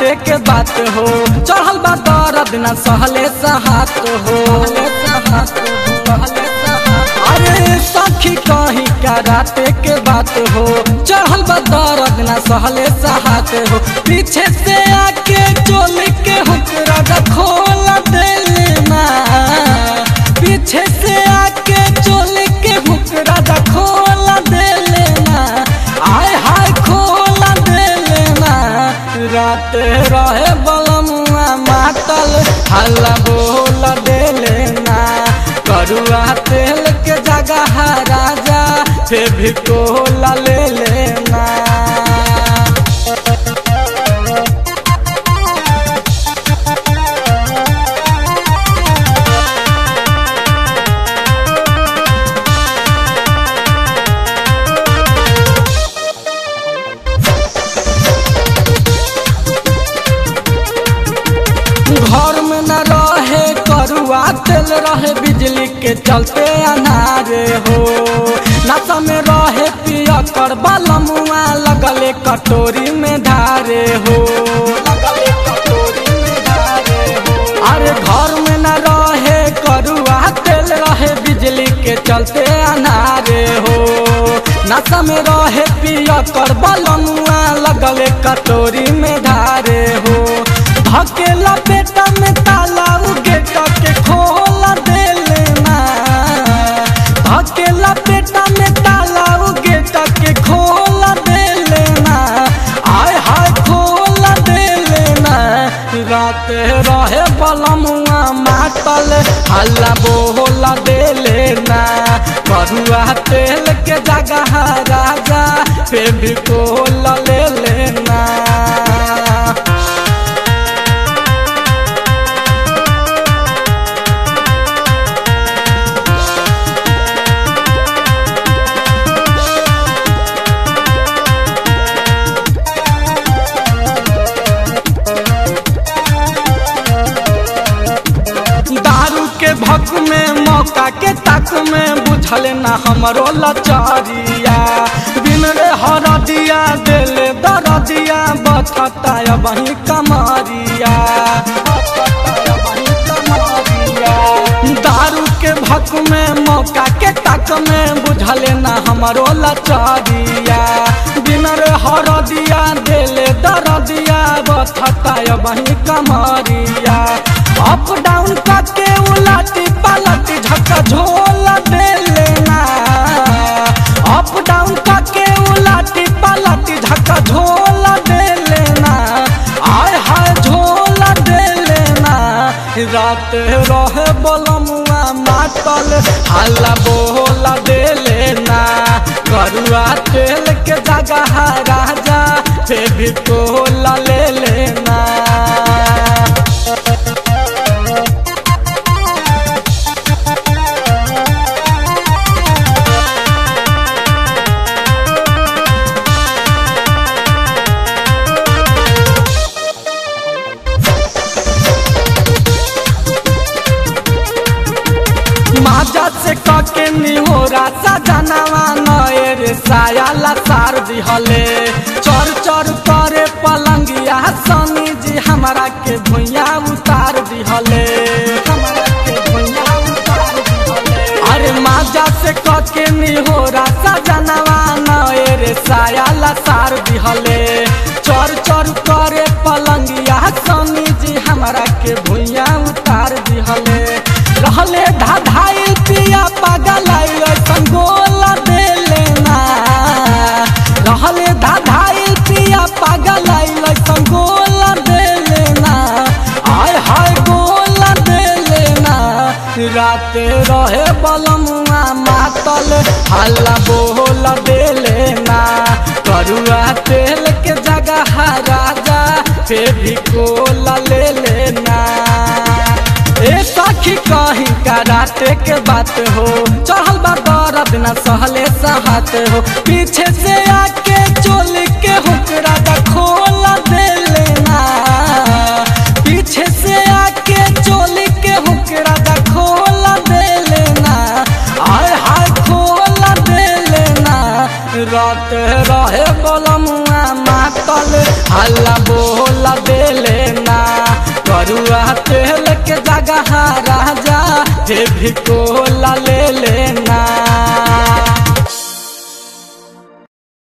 राते के बात हो चढ़ल बा दर्द न सहले सहात हो अरे सखी कहीं का राते के बात हो चढ़ल बा दर्द न सहले सहात हो पीछे से आके चोली के हुकरा खोल देना पीछे से आके चोली के हुकरा खोल देना आय हाय खोल देना रात रहे बलमुआ मातल हल्ला बोल देना करुआ तेल के जगह राजा फिर भी कोला ले लेना घर में न रहे करुआ तेल रहे बिजली के चलते अनारे हो नशा में रहे पिया कर बलमुआ लगले कटोरी में धारे हो अरे घर में न रहे करुआ तेल रहे बिजली के चलते अनारे हो नशा में रहे पिया कर बलमुआ लगले कटोरी में धारे हो धकेला बेटा में ताला गेट के खोल दे लेना धकेला बेटा में ताला गेट के खोल दे लेना आय हाय खोल दे लेना रात रहे बलमुआ मातल हल्ला बोल दे लेना करुआ तेल के जगह राजा पे भी कोल ले लेना दारू के भक में मौका के तक में बुझल न हमरो लचरिया बिन रे हर दिया दिल दर दिया बचता वही कमरिया दारू के भक में मौका के तक में बुझल न हमरो लचरिया बिन रे हर दिया दिल दर दिया बचता वही कमरिया अप डाउन करके उलटी पलटी झक्का झोल दे लेना अप डाउन करके उलटी पलटी झक्का झोल दे लेना आय हाय झोल दे लेना रात रहे बलमुआ मातल हल्ला बोल दे लेना करुआ तेल के जगह राजा फिर भी कोला ले लेना माजा से कके निहोरा सजनवा नए रे सायाला सार दिहले चर चर करे पलंगिया सनी जी हमरा के भुइया उतार दिहले हमरा के भुइया उतार दिहले अरे माजा से कके निहोरा सजनवा नए रे सायाला सार दिहले चर चर करे पलंगिया सनी जी हमरा के भुइया उतार दिहले रहले धाधाई पिया पागल संगोल दे लेना रहले धाधाई पिया पागल संगोल दे लेना आय हाय गोल दे लेना रात रहे बलमुआ मातल हल्ला बोल दे लेना करुआ तेल के जगह राजा फिर भी कोल ले लेना ए सखी कहीं का राते के बात हो चढ़ल बा दर्द न सहले सहत हो पीछे से आके चोल के हुकरा दा खोल दे लेना पीछे से आके चोल के हुकरा दा खोल दे लेना आय हाय खोल दे लेना रात रहे बलमुआ मातल हल्ला बो कोला दे लेना करुआ तेल के जगह राजा हे भी कोला ले लेना